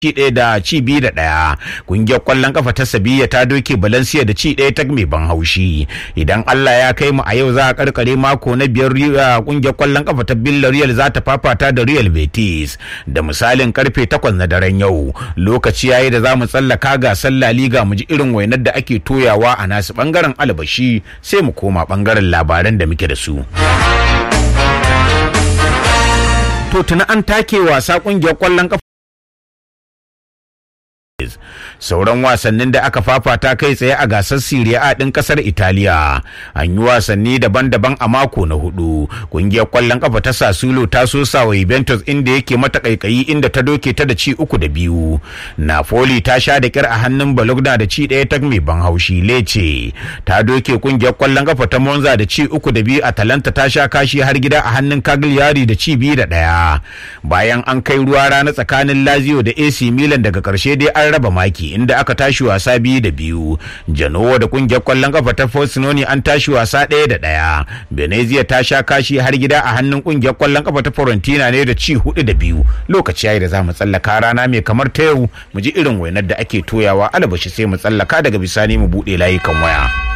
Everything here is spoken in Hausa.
ci ɗaya da ci biyu da ɗaya ƙungiyar ƙwallon ƙafa ta sabiya ta doke balansiya da ci ɗaya ta mai ban haushi idan allah ya kai mu a yau za a karkare mako na biyar ƙungiyar ƙwallon ƙafa ta villarreal za ta fafata da real betis da misalin karfe takwas na daren yau lokaci yayi da za mu tsallaka gasar la liga mu ji irin wainar da ake toyawa a nasu bangaren albashi sai mu koma bangaren labaran da muke da su. To tuna an take wasa ƙungiyar ƙwallon ƙafa sauran wasannin da aka fafata kai tsaye a gasar Serie A ɗin ƙasar Italiya an yi wasanni daban-daban a mako na hudu ƙungiyar ƙwallon ƙafa ta Sassuolo ta so wa Juventus inda yake mata ƙaiƙayi inda ta doke ta da ci uku da biyu Napoli ta sha da kyar a hannun Bologna da ci ɗaya ta mai ban haushi Lecce ta doke ƙungiyar ƙwallon ƙafa ta Monza da ci uku da biyu Atalanta ta sha kashi har gida a hannun Cagliari da ci biyu da ɗaya bayan an kai ruwa rana tsakanin Lazio da AC Milan daga ƙarshe dai an raba maki inda aka tashi wasa biyu da biyu Genoa da kungiyar kwallon kafa ta Frosinone an tashi wasa ɗaya da ɗaya Venezia ta sha kashi har gida a hannun kungiyar kwallon kafa ta Fiorentina ne da ci hudu da biyu lokaci yayi da za mu tsallaka rana mai kamar ta yau mu ji irin wainar da ake toyawa alabashi sai mu tsallaka daga bisani mu buɗe layukan waya.